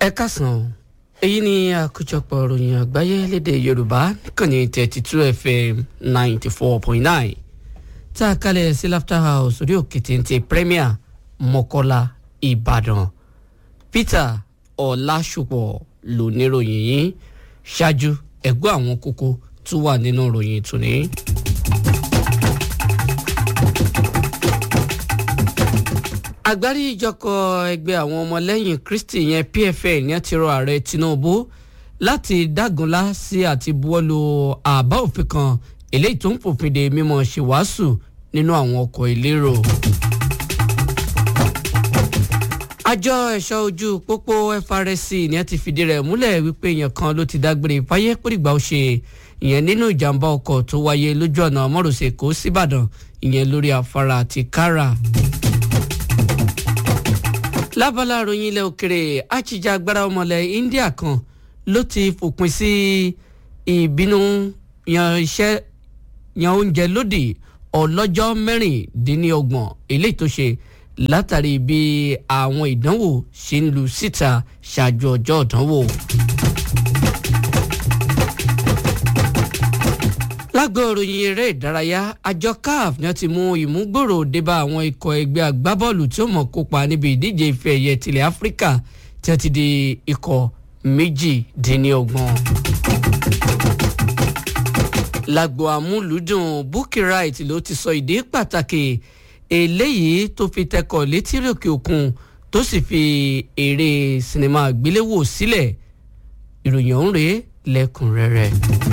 ẹ kásán èyí ni àkójọpọ̀ ìròyìn àgbáyé lédè yorùbá níkànnì thirty two fm ninety four point nine tá a kalẹ̀ sí laughter house orí òkè téńté premier mọ́kọ́lá ìbàdàn peter ọ̀làṣùpọ̀ lóníròyìn yìí ṣáájú ẹ̀gbọ́ àwọn kókó tó wà nínú ìròyìn tòní. àgbáríjọkọ̀ ẹgbẹ́ àwọn ọmọlẹ́yìn kristi yẹn pfn yẹn ti rọ ààrẹ tinubu láti dágunlá sí àti buwọ́lu àbá òfin kan eléyìí tó ń fòfin de mímọ́ ṣèwàásù nínú àwọn ọkọ̀ ìlérò. àjọ ẹ̀ṣọ́ ojú pópó FRSC ni ẹ ti fìdí rẹ̀ múlẹ̀ wípé èèyàn kan ló ti dágbére fáyé pòdìgbà ó ṣe ìyẹn nínú ìjàmbá ọkọ̀ tó wáyé lójú ọ̀nà mọ́rọ̀sẹ̀ kó síbàdàn ìyẹn lórí afárá àti kára lábala ròyìn ilẹ̀ òkèrè àchíjà agbára ọmọlẹ̀ India kan ló ti fòpin sí ìbínú yan iṣẹ́ yan oúnjẹ lódì ọlọ́jọ́ mẹ́rìndínlọ́gbọ̀n eléyìí tó ṣe látàrí bí àwọn ìdánwò ṣe ń lu síta ṣáájú ọjọ́ ìdánwò. lágbo ìròyìn eré ìdárayá àjọ caf ni wọ́n ti mú ìmúgbòrò débá àwọn ikọ̀ ẹgbẹ́ agbábọ́ọ̀lù tí ó mọ̀ kópa níbi ìdíje ife ẹ̀yẹ tilẹ̀ áfíríkà tí wọ́n ti di ikọ̀ méjìdínlọ́gbọ̀n. lágbo àmúlùdùn Bukky Wright ló ti sọ ìdí pàtàkì eléyìí tó fi tẹkọ̀ létí òkè òkun tó sì fi eré sinimá àgbéléwò sílẹ̀ ìròyìn ọ̀hún rèé lẹ́kùnrẹ́rẹ́.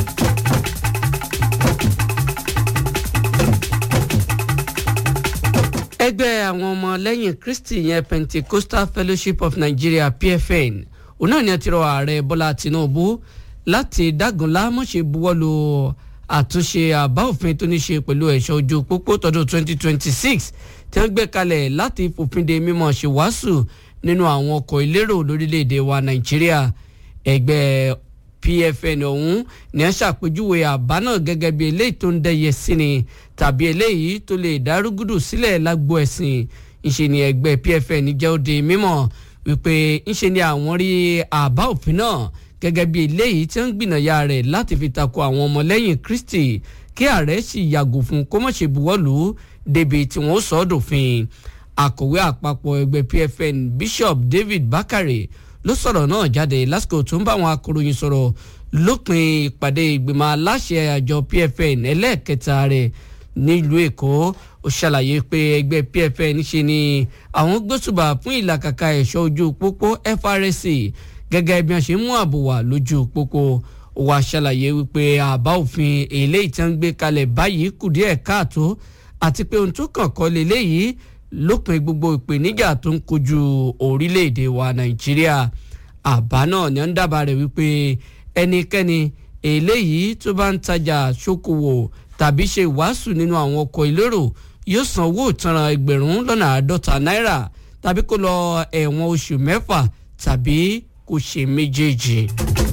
ẹgbẹ́ àwọn ọmọ lẹ́yìn kristi yẹn pentecostal fellowship of nigeria pfn òun náà ni a ti rọ ààrẹ bọ́lá tinubu láti dágunlá mọ̀ṣẹ́ buwọ́lu àtúnṣe àbá òfin tó ní ṣe pẹ̀lú ẹ̀ṣọ́ ojú pópó tọdún 2026 tí wọ́n gbé kalẹ̀ láti fòfin de mímọ̀ ṣe wàásù nínú àwọn ọkọ̀ ìlérò lórílẹ̀‐èdè wa nàìjíríà ẹgbẹ́ pfn ọ̀hún ni wọ́n ṣàpèjúwe àbá náà gẹ́gẹ́ bí eléyìí tó ń dẹ́yẹ sí ni tàbí eléyìí tó lè dárúgúdù sílẹ̀ lágbo ẹ̀sìn ńṣe ni ẹgbẹ́ pfn jẹ́ ó di mímọ̀ wípé ńṣe ni àwọn rí àbá òfin náà gẹ́gẹ́ bí eléyìí tí wọ́n gbìnàyà rẹ̀ láti fi tako àwọn ọmọlẹ́yìn kristi kí ààrẹ sì yàgò fún kó má ṣe buwọ́lù débi tí wọ́n sọ ọ́ dòfin akọ̀wé àpapọ̀ ẹgbẹ́ pfn bishop david bakare ló sọ̀rọ̀ náà jáde lásìkò tó ń bá àwọn akọ̀ròyìn sọ̀rọ̀ lópin ìpàdé ìgbìmọ̀ aláṣẹ àjọ pfn ẹlẹ́ẹ̀kẹta rẹ̀ nílùú èkó ó ṣàlàyé pé ẹgbẹ́ pfn ṣe ni àwọn gbósùbà fún ìlàkàkà ẹ̀ṣọ́ ojú pópó FRSC gẹ́gẹ́ bí wọ́n ṣe mú ààbò wà lójú pópó ó wá ṣàlàyé wípé àbá òfin eléyìí tí wọ́n gbé kalẹ̀ báyìí kù díẹ̀ káàtó àti pé ohun tó kàn kọ́ lélẹ́yìí lópin gbogbo ìpèníjà tó ń kojú orílẹ̀-èdè wa nàìjíríà àbá náà ni wọ́n dábàá rẹ̀ wípé ẹnikẹ́ni eléyìí tó bá ń tajà ṣókòwò tàbí ṣe ìwàásù nínú àwọn ọkọ̀ ìlérò yóò san owó ìtanràn ẹgbẹ̀rún lọ́nà àádọ́ta náírà tàbí kó lọ ẹ̀wọ̀n oṣù mẹ́fà tàbí kó ṣe méjèèjì.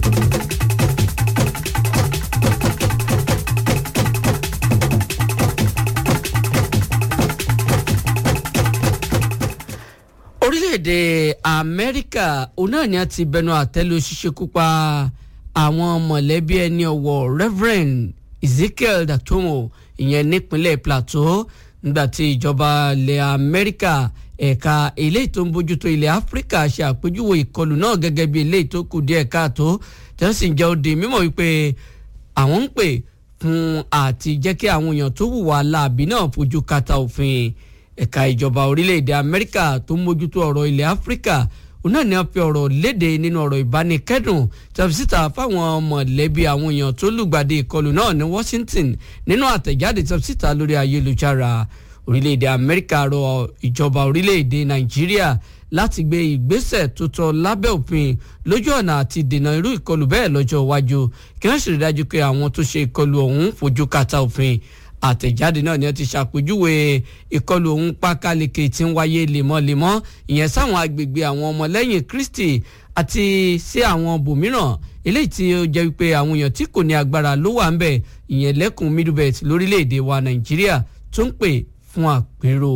orílẹ̀-èdè amẹ́ríkà òun náà ni a ti bẹnu àtẹ́lu ṣíṣekúpa àwọn mọ̀lẹ́bí ẹni ọ̀wọ̀ reverend ezekiel datomo ìyẹn nípínlẹ̀ plateau nígbà tí ìjọba ilẹ̀ amẹ́ríkà ẹ̀ka eléyìí tó ń bójútó ilẹ̀ áfíríkà ṣe àpèjúwe ìkọlù náà gẹ́gẹ́ bí eléyìí tó kù díẹ̀ káàtó tí wọ́n sì ń jẹ́ òde mímọ̀ wípé àwọn ń pè fún àti jẹ́ kí àwọn èèyàn tó hùwà láàbí náà fojú kàtà òfin ẹ̀ka ìjọba orílẹ̀-èdè amẹ́ríkà tó ń mójútó ọ̀rọ̀ ilẹ̀ áfíríkà òun náà ni wọ́n fi ọ̀rọ̀ léde nínú ọ̀rọ̀ ìbánikẹ́dùn tẹ̀síta fáwọn mọ̀lẹ́bí àwọn èèyàn tó lùgbàdì ìkọlù náà ní Washington nínú àtẹ̀jáde tẹ̀síta lórí ayélujára orílẹ̀-èdè amẹ́ríkà rọ ìjọba orílẹ̀-èdè nàìjíríà láti gbé ìgbésẹ̀ tó tọ́ lábẹ́ òfin lójú ọ̀nà àti dènà irú ìkọlù bẹ́ẹ̀ lọ́jọ́ iwájú kí wọ́n sì rí dájú pé àwọn tó ṣe ìkọlù ọ̀hún fojú kàtà òfin àtẹ̀jáde náà ni wọ́n ti ṣàpèjúwe ìkọlù ohun pákáleke tí ń wáyé lemọ́lemọ́ ìyẹn sáwọn agbègbè àwọn ọmọlẹ́yìn Kristi àti sí àwọn bòmíràn eléyìí tí ó jẹ́ wípé àwọn èèyàn tí kò ní agbára ló wà ń bẹ̀ ìyẹn lẹ́kùn middle belt lórílẹ̀‐èdè wa Nàìjíríà tó ń pè fún àpérò.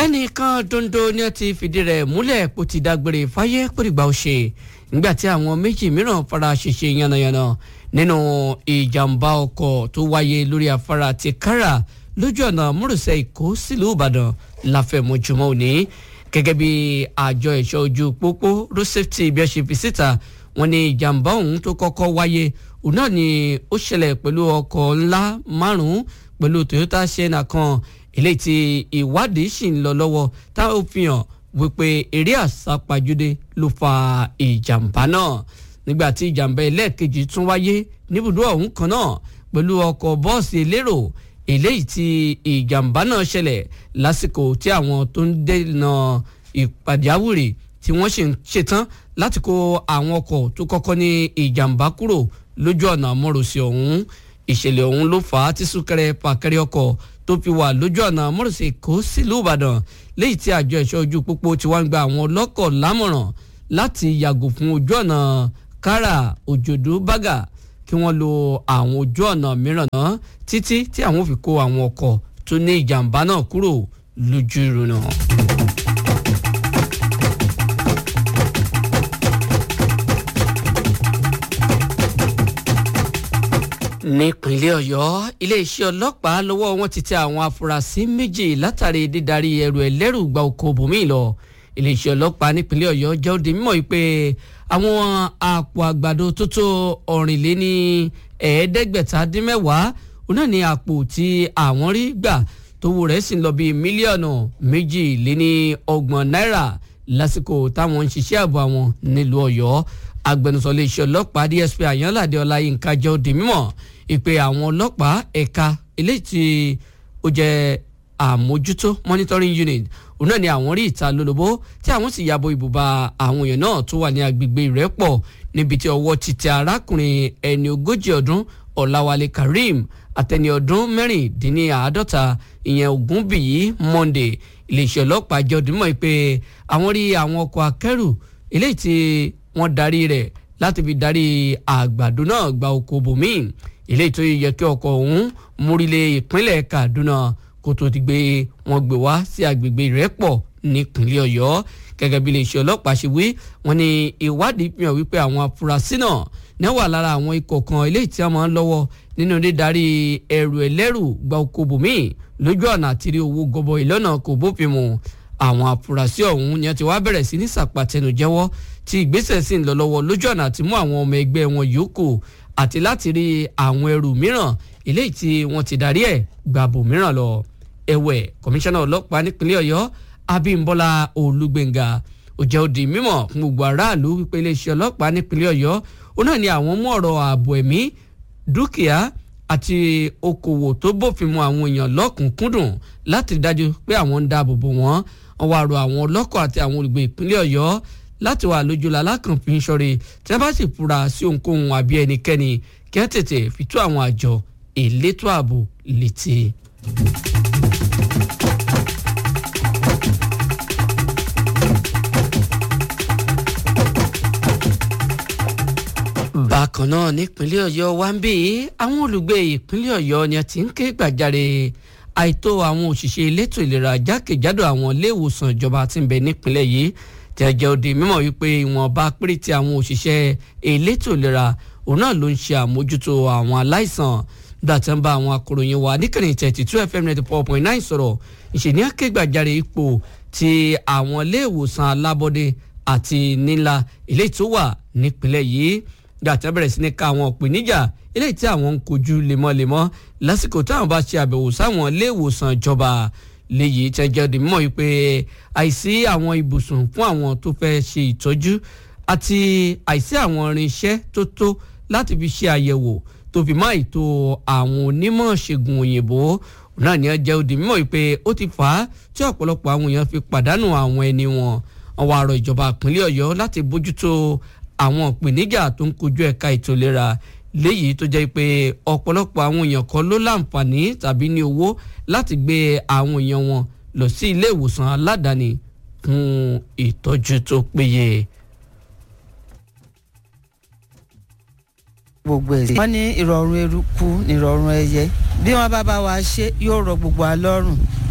ẹnìkan dondo ni ó ti fìdí rẹ̀ múlẹ̀ kó ti dágbére fáyé pèrìgbà òṣè nígbà tí àwọn méjì mìíràn fara ṣèṣe yánnayànna nínú ìjàmbá ọkọ̀ tó wáyé lórí afárá ti kára lójú ọ̀nà múrùsẹ̀ èkó sílùú ìbàdàn láfẹ̀mọ́júmọ́ òní gẹ́gẹ́ bí àjọ ẹ̀ṣọ́ ojú pópó road safety bí ẹ ṣe fi síta wọ́n ní ìjàmbá ọ̀hún tó kọ́kọ́ wáyé òun náà ni ó ṣẹlẹ̀ pẹ̀lú ọkọ̀ ńlá márùn-ún pẹ̀lú toyota sienna kan eléyìí tí ìwádìí sì ń lọ lọ́wọ́ táwọn fi hàn wípé eré àsápajúdé ló fa ìjàmbá náà nígbà tí ìjàmbá ẹlẹ́ẹ̀kejì tún wáyé níbùdó ọ̀hún kan náà pẹ̀lú ọkọ̀ bọ́ọ̀sì elérò eléyìí tí ìjàmbá náà ṣẹlẹ̀ lásìkò tí àwọn tó ń dènà ìpàjáwìrì tí wọ́n sì ń ṣetán láti kó àwọn ọkọ̀ tó kọ́kọ́ ní ìjàmbá kúrò lójú ọ̀nà àmọ́rọ̀sí ọ̀hún ìṣẹ̀lẹ̀ ọ̀hún ló fà á tí súnkẹrẹ fàkẹrẹ ọkọ̀ tó fi wà lójú ọ̀nà àmọ́rọ̀sí èkó sílùú ìbàdàn léyìí tí àjọ ẹ̀ṣọ́ ojú pópó ti wá ń gba àwọn ọlọ́kọ̀ lámọ̀ràn láti yàgò fún ojú ọ̀nà kára òjòdú bágà kí wọ́n lo àwọn ojú ọ̀nà mìíràn náà títí tí àwọn fi kó àwọn ọkọ̀ tó ní ìjàmbá náà kúrò lójú ìrùnà. nípínlẹ̀ ọ̀yọ́ iléeṣẹ́ ọlọ́pàá lọ́wọ́ wọn ti tẹ àwọn afurasí méjì látàrí dídarí ẹrù ẹlẹ́rù gba oko bòmí lọ iléeṣẹ́ ọlọ́pàá nípínlẹ̀ ọ̀yọ́ jẹ́ ó di mímọ̀ pé àwọn àpò àgbàdo tó tó ọ̀rìnléní ẹ̀ẹ́dẹ́gbẹ̀ta dín mẹ́wàá òun náà ní àpò tí àwọn rí gbà tówó rẹ̀ sì ń lọ bíi mílíọ̀nù méjì lé ní ọgbọ̀n náírà lásìkò táwọn ń ṣiṣẹ́ ààbò àwọn nílùú ọ̀yọ́ agbẹnusọ iléeṣẹ́ ọlọ́pàá dsp àyànládé ọláyínká jẹ́ ó di mímọ̀ ìpè àwọn ọlọ́pàá ẹ̀ka eléyìí tí ó jẹ́ àmójútó monitoring unit òun náà ni àwọn rí ìta lólobó tí àwọn sì yàbò ìbùba àwọn èèyàn náà tó wà ní agbègbè ìrẹ́pọ̀ níbi tí ọwọ́ ti tẹ arákùnrin ẹni ogójì ọdún ọ̀làwálé kareem àtẹni ọdún mẹ́rìndínláàádọ́ta ìyẹn ògúnbíyí monday iléeṣẹ́ ọlọ́pàá jẹ́ òdìmọ̀ pé àwọn rí àwọn ọkọ̀ akẹ́rù eléyìí tí wọ́n darí rẹ̀ láti fi darí àgbàdo náà gba oko bòmíì eléyìí tó yẹ kí ọkọ̀ ọ̀hún múrílẹ̀ ìpínlẹ̀ kaduna kó tó ti gbé wọn gbé wá sí agbègbè ìrẹ́pọ̀ nípínlẹ̀ ọ̀yọ́ gẹ́gẹ́ bí iléeṣẹ́ ọlọ́pàá ṣe wí wọ́n ní ìwádìí fi hàn wípé àwọn afurasí náà ní wà lára àwọn ikọ̀ kan eléyìí tí wọ́n máa ń lọ́wọ́ nínú dídarí ẹrù ẹlẹ́rù gba oko bòmíì lójú ọ̀nà àtìrí owó gọbọi lọ́nà kò bófin mu àwọn afurasí ọ̀hún ni wọ́n ti wá bẹ̀rẹ̀ sí ní sàpàtẹnu jẹ́wọ́ tí ìgbésẹ̀ sì ń lọ lọ́wọ́ lójú ọ̀nà àti mú àwọn ọmọ ẹgbẹ́ wọn yòókù àti láti rí àwọn ẹrù mìíràn eléyìí tí wọ́n ti darí ẹ̀ gbàbò mìíràn lọ ẹ̀wẹ̀ kọmíṣánná ọlọ́pàá nípínlẹ̀ ọ̀yọ́ abímbọ́lá olúgbénga ó jẹ́ ó di mímọ̀ fún gbogbo aráàlú wípé iléeṣẹ́ ọlọ́pàá nípínlẹ̀ ọ̀yọ́ ó náà ní àwọn mú ọ̀rọ̀ ààbò ẹ̀mí dúkìá àti okòwò tó bófin mu àwọn èèyàn lọ́kùnkúndùn láti rí dájú pé àwọn ń dáàbò bò wọ́n wọ́n wá rọ àwọn ọlọ́kọ̀ àti àwọn olùgbé ìpínlẹ̀ ọ̀yọ́ láti wà lójú lalákànfin ṣọ́re tí wọ́n bá sì fura sí ohunkóhun àbí ẹnikẹ́ni kí wọ́n tètè fi tó àwọn àjọ elétò ààbò létí. bákan náà nípínlẹ̀ ọ̀yọ́ wa ń bí àwọn olùgbé ìpínlẹ̀ ọ̀yọ́ ni a ti ń ké gbàjarè àìtó àwọn òṣìṣẹ́ elétò ìlera jákèjádò àwọn ilé ìwòsàn ìjọba tí ń bẹ nípínlẹ̀ yìí tí a jẹ́ òde mímọ̀ wípé ìwọ̀nba péréte àwọn òṣìṣẹ́ elétò ìlera òun náà ló ń ṣe àmójútó àwọn aláìsàn nígbà tí wọ́n bá àwọn akòròyìn wa níkànnì thirty two fm ninety four point nine sọ̀rọ̀ ìṣèní akégbàjarè ipò tí àwọn ilé ìwòsàn alábọ́dé àti nílá eléyìí tó wà nípínlẹ̀ yìí gbà tí wọ́n bẹ̀rẹ̀ sí ní ká àwọn ìpèníjà eléyìí tí àwọn ń kojú lemọ́lemọ́ lásìkò táwọn bá ṣe àbẹ̀wò sáwọn ilé ìwòsàn ìjọba léyìí tí wọ́n jẹ́ òdì mímọ́ yìí pé àìsí àwọn ibùsùn fún àwọn tó fẹ́ ṣe ìtọ́jú àti àìsí àwọn irinṣẹ́ tó tó láti fi ṣe àyẹ̀wò tó fi má ètò àwọn onímọ̀ ṣègùn òyìnbó náà ni wọ́n jẹ́ òdì mímọ́ yìí pé ó ti fà á tí ọ̀pọ̀lọpọ̀ àwọn èèyàn fi pàdánù àwọn ẹni wọn wọ́n wá rọ ìjọba ìpínlẹ̀ ọ̀yọ́ láti bójútó àwọn ìpèníjà tó ń kojú ẹ̀ka ètò ìlera léyìí tó jẹ́ pé ọ̀pọ̀lọpọ̀ àwọn èèyàn kan ló láǹfààní tàbí ní owó láti gbé àwọn èèyàn wọn lọ sí ilé ìwòsàn aládàáni fún ìtọ́jú tó péye. gbogbo ẹ̀ wọ́n ní ìrọ̀rùn eruku ní ìrọ̀rùn ẹyẹ bí wọ́n bá bá wa ṣe yóò rọ gbogbo wa lọ́rùn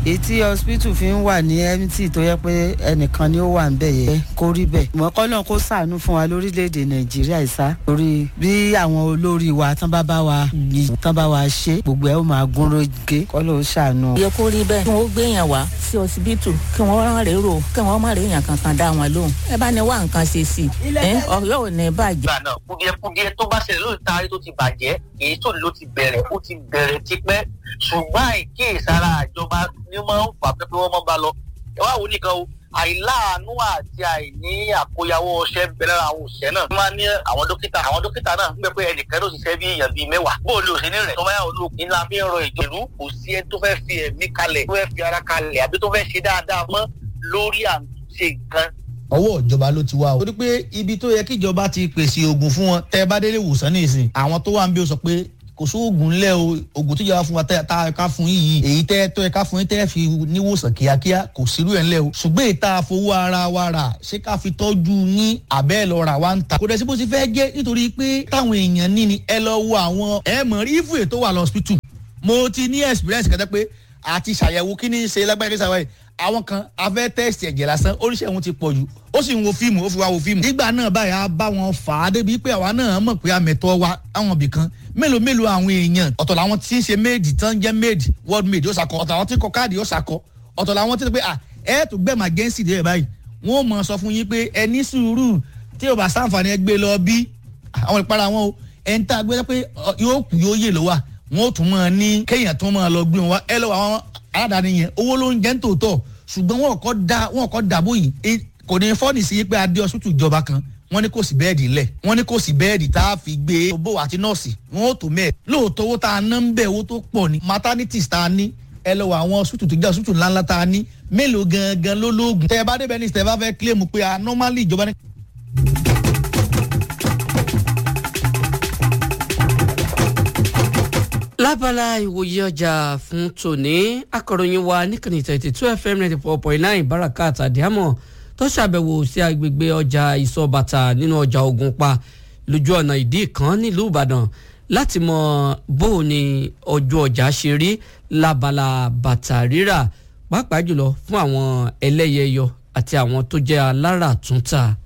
èyí tí hospital fi ń wà ní mt tó yẹ pé ẹnìkan ni ó wà ń bẹ̀ yẹ kó rí bẹ́ẹ̀ mọ̀ọ́kọ́ náà kó sàánú fún wa lórílẹ̀‐èdè nàìjíríà ìsá torí bí àwọn olórí wa tán bá bá wa yìí tán bá wa ṣe gbogbo ẹ̀ ó máa gún régé kọ́ ló sàánú. yẹ kó rí bẹ́ẹ̀ kí wọ́n gbéyàn wá sí ọsibítù kí wọ́n rán rérò kí wọ́n má réèyàn kankan dá wọn lóhùn ẹ bá ní wá nǹkan ṣe sí i ọ̀yọ́ ò ní bàjẹ́. ìgbà náà kùdìẹ̀kùdìẹ̀ tó bá ṣẹlẹ̀ lórí taari tó ti bàjẹ́ èyí tó ló ti bẹ̀rẹ̀ ó ti bẹ̀rẹ̀ tipẹ́ ṣùgbọ́n àìkíyèsára àjọba ni wọ́n ń fà pé wọ́n máa bá lọ ẹ wá wò nìkan o àìláàánú àti àìní àkóyawọ́ ọṣẹ bẹ̀rẹ̀ lára àwọn òṣìṣẹ́ náà. wọ́n máa ní àwọn dókítà àwọn dókítà náà ń gbẹ pé ẹnìkan ló ṣiṣẹ́ bí èèyàn bíi mẹ́wàá. bó o lè òṣèlú rẹ̀ tó máa ń lo ìlànà fi ń rọ ìjọ̀lú kò sí ẹni tó fẹ́ fi ẹ̀mí kalẹ̀ tó fẹ́ fi ara kalẹ̀ àbí tó fẹ́ ṣe dáadáa mọ́ lórí àǹṣe nǹkan ọwọ́ ìjọba ló ti wá o. torí pé ibi tó yẹ kí ìjọba ti pèsè oògùn fún wọn tẹ́ ẹ bá délé ìwòsàn nìsín àwọn tó wà ń bí o sọ pé kò sóògùn ńlẹ̀ o oògùn tó yẹ fún wa tá a ká fún yìí èyí tẹ́ tó yẹ ká fún yín tẹ́ fi níwòsàn kíákíá kò sírú ẹ̀ ńlẹ̀ o ṣùgbọ́n ìta fowó ara wa rà ṣé ká fi tọ́jú yín àbẹ́ lọ rà wá ń ta. kò dẹ̀ sí bó ti fẹ́ jẹ́ nítorí pé táwọn èèyàn ní ni ẹ lọ wo àwọn ẹ mọ̀ rí ìfúyè tó wà lọ́sítù mo ti ní experience kẹtẹ pé àti ṣàyẹ̀wò kí ni ṣe lágbára kí ṣàwáyé àwọn kan afẹ́ tẹ́sítì ẹ̀jẹ̀ lásán oríṣi ẹ̀hún ti pọ̀ jù ó sì ń wo fíìmù ó fi wá wo fíìmù. nígbà náà báyìí a bá wọn fà á débi pé àwa náà mọ̀ pé àmẹ̀tọ́ wa àwọn ibì kan mélòó mélòó àwọn èèyàn ọ̀tọ̀ làwọn tí ń ṣe méèdì tán jẹ́ méèdì world méèdì ó ṣàkọ ọ̀tọ̀ làwọn tí ń kọ káàdì ó ṣàkọ ọ̀tọ̀ làwọn tí ń pè à ẹ̀ tó gbẹ̀mà gẹ́ǹsì dé báyìí wọ́n mọ̀ sọ fún yín pé ẹ ní sùúrù tí ò bá sáǹfààní ẹ gbé lọ bí àwọn ìpara wọn o ẹ̀ ń tá a gbé pé yóò kú yóò yè lọ́wọ́ wọn ò tún mọ̀ ní kéèyàn tún mọ̀ lọ gbé wọn wá ẹ lọ́wọ́ àwọn aládàáni yẹn owó ló ń jẹ́ ń tòótọ́ ṣùgbọ́n wọn kọ́ da wọn kọ́ dàbò yìí kò ní fọ́ọ̀nì sí pé adé ọsùtù ìjọba kan wọ́n ní kò sí bẹ́ẹ̀dì lẹ̀ wọ́n ní kò sí bẹ́ẹ̀dì tá a fi gbé òbó àti nọ́ọ̀sì wọn ò tó mẹ́ẹ̀ lóòótọ́ owó tá a ná ń bẹ̀ owó tó pọ̀ ní maternities tá a ní ẹ lọ wọ àwọn ọsùtù tó jẹ́ ọsùtù ńláńlá tá a ní mélòó gangan ló lóògùn tẹ ẹ bá débẹ̀ ní tẹ ẹ bá fẹ́ kílèmù pé a normally ìjọba ní. lábala ìwòye ọjà fún tòní akọ̀ròyìn wa níkànnì thirty two fm ninety four point nine barakat adiamọ tó ṣàbẹ̀wò sí agbègbè ọjà ìsọbàtà nínú ọjà Ògùnpa lójú ọ̀nà ìdí kan nílùú Ìbàdàn láti mọ bó o ní ọjọ́ ọjà ṣe rí lábala bàtà rírà pàápàá jùlọ fún àwọn ẹlẹ́yẹyọ àti àwọn tó jẹ́ alára túntà.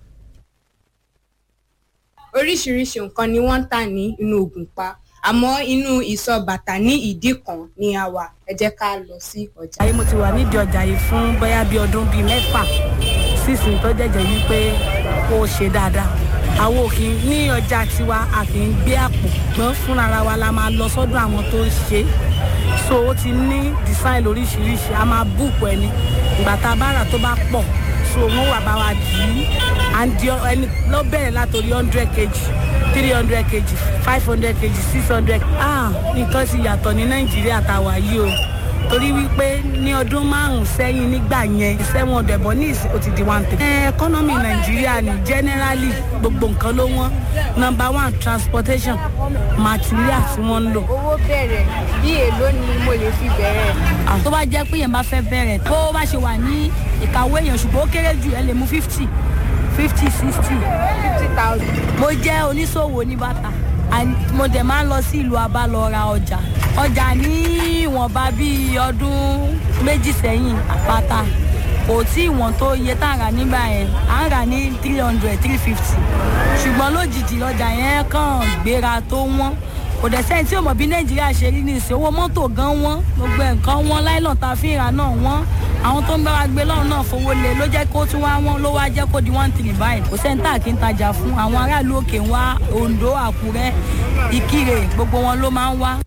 oríṣiríṣi nǹkan ni wọ́n ń tà ní inú Ògùnpa àmọ́ inú ìsọ̀ bàtà ní ìdí kan ni a wà ẹ jẹ́ ká lọ sí ọjà. ayé mo ti wà nídìí ọjà yìí fún bóyá bíi ọdún bíi mẹ́fà sísìn tó jẹ́jẹ́ wípé ó ṣe dáadáa àwọn òkè ní ọjà tiwa a kì í gbé àpò gbọ́n fúnra wa la máa lọ sọ́dọ̀ àwọn tó ń ṣe so ó ti ní design lóríṣiríṣi a máa búùkù ẹni ìgbà tá a bá rà tó bá pọ̀ so wọ́n wà bá wa dì í à ń di ẹni lọ bẹ̀rẹ̀ látòrí hundred kg three hundred kg five hundred kg six hundred ah nǹkan ti yàtọ̀ ní nàìjíríà tá a wà yìí o torí wípé ní ọdún márùn-ún sẹ́yìn nígbà yẹn seven hundred bọ̀ ní ìsìn ó ti di one thirty. ẹ̀ẹ́kọ́nọ́mì nàìjíríà ni generally gbogbo nǹkan ló wọ́n number one transportation material tí wọ́n ń lò. owó bẹ̀rẹ̀ bí èló ni mo lè fi bẹ̀rẹ̀. tó bá jẹ́ pé yẹn bá fẹ́ bẹ̀rẹ̀ bó bá ṣe wà ní ìkàwé yẹn ṣùgbọ́n ó kéré jù ẹ lè mú fifty fifty sixty. fifty thousand. mo jẹ́ oníṣòwò ní bàtà mo dẹ̀ máa ń lọ sí ìlú abá lọ ra ọjà ọjà ní ìwọ̀nba bíi ọdún méjì sẹ́yìn àpáta kò tí ìwọ̀n tó iye tá a rà nígbà yẹn à ń rà ní three hundred three fifty ṣùgbọ́n lójijì ọjà yẹn kàn gbéra tó wọ́n kò dẹ̀ sẹ́yìn tí ò mọ̀ bí nàìjíríà ṣe rí nìsín owó mọ́tò gan wọ́n gbogbo nǹkan wọ́n láìlọ́n ta fi ìrà náà wọ́n àwọn tó ń bá wa gbé lọ́run náà fowó lé ló jẹ́ kó tún wá wọ́n ló wá jẹ́ kó di one three báyìí kò sẹ́ńtà kí n tajà fún àwọn aráàlú òkè ń wá ondo àkúrẹ́ ìkirè gbogbo wọn ló máa ń wá.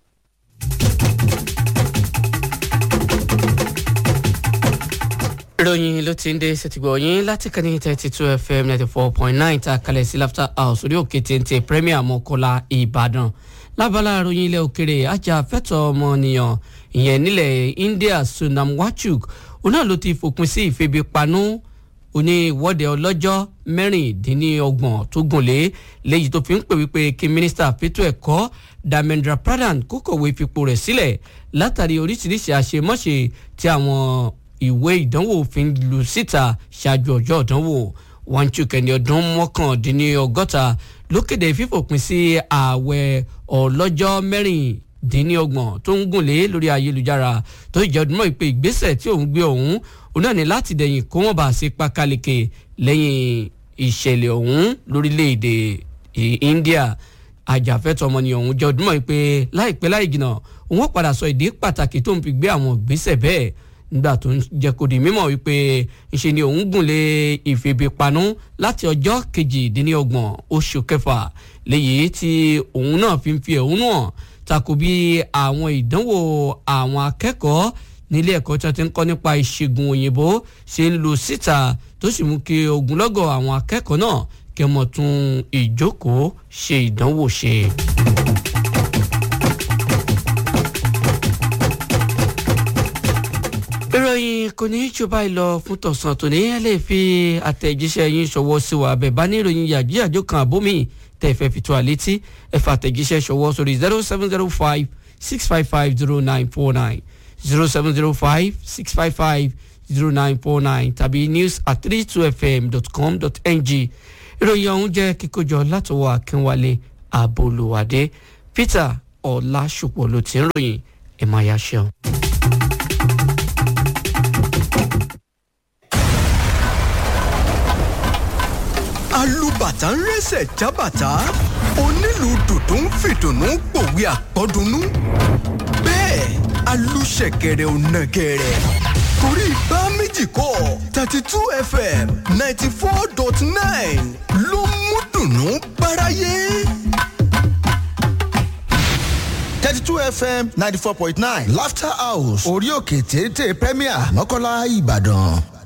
ìròyìn ló ti ń dé ṣètìgbọ̀ yín láti kàní thirty two fm ninety four point nine ta kalẹ̀ sí laughter house orí òkè téńté premier mọ́kọ́lá ìbàdàn lábala ìròyìn ilẹ̀ òkèrè ajàfẹ́tọ̀ ọmọnìyàn ìyẹn nílẹ̀ india sunam wachuk òun náà ló ti fòpin sí ìfebipanú oní ìwọ́de ọlọ́jọ́ mẹ́rìndínlọ́gbọ̀n tó gùnlé léyìí tó fi ń pè wípé kí mínísítà fẹ́tọ̀ ẹ̀kọ́ damendra pradhan kó kọ̀wé fipò rẹ̀ sílẹ̀ látàrí oríṣiríṣi àṣemáṣe tí àwọn ìwé ìdánwò fi ń lu síta ṣáájú ọjọ́ ìdánwò Wanchuk ẹni ọdún mọ́kàndínlọ́gọ́ta ló kéde fífòpin sí ààwẹ̀ ọlọ́jọ́ mẹ́rin dín ní ọgbọ̀n tó ń gùnlé lórí ayélujára tó jẹ́ ọdún mọ́ ìpè ìgbésẹ̀ tí òun gbé òun òun náà ní láti dẹ̀yìn kó wọ́n bá a ṣe pákáleke lẹ́yìn ìṣẹ̀lẹ̀ ọ̀hún lórílẹ̀‐èdè India ajàfẹ́tọ̀ ọmọnìyàn ọ̀hún jẹ́ ọdún mọ́ ìpè láìpẹ́ láì jìnnà òun ó padà sọ ìdí pàtàkì tó ń fi gbé àwọn ìgbésẹ̀ bẹ́ẹ̀ nígbà tó ń jẹ́ kó di mímọ̀ wípé ńṣe ni òun gùnlé ìfèbèpanú láti ọjọ́ kejìdínlọ́gbọ̀n oṣù kẹfà léyìí tí òun náà fi ń fi ẹ̀hónú hàn tako bí àwọn ìdánwò àwọn akẹ́kọ̀ọ́ nílé ẹ̀kọ́ tí wọ́n ti ń kọ́ nípa ìṣègùn òyìnbó ṣe ń lu síta tó sì mú kí ogunlọ́gọ̀ àwọn akẹ́kọ̀ọ́ náà kí wọ́n tún ìjókòó ṣe ìdánwò ṣe. ìròyìn kò ní í jù báyìí lọ fún tọ̀sán tòní ẹ lè fi àtẹ̀jíṣẹ́ yín ṣọwọ́ sí wa bẹ́ẹ̀ bá ní ìròyìn yàjíyàjó kan àbómi tẹ́ ẹ fẹ́ fi tó a létí ẹ fa àtẹ̀jíṣẹ́ ṣọwọ́ sórí zero seven zero five six five five zero nine four nine zero seven zero five six five five zero nine four nine tàbí news at three two fm dot com dot ng ìròyìn ọ̀hún jẹ́ kíkójọ látọwọ́ akínwálé àbólúwádé peter ọ̀làṣùpọ̀ ló ti ń ròyìn ẹ̀ máa yá ṣeun. alùbàtà ń rẹsẹ̀ jábàtà onílù dùdú ń fìdùnnú gbòwe àpọ́dúnú bẹ́ẹ̀ alùṣẹ̀kẹ̀rẹ̀ ò nàgẹ̀rẹ̀ torí bá méjì kọ́ thirty two fm ninety four dot nine ló mú dùnnú báráyé. thirty two fm ninety four point nine laughter house orí òkè téńté premier mọ́kànlá ìbàdàn.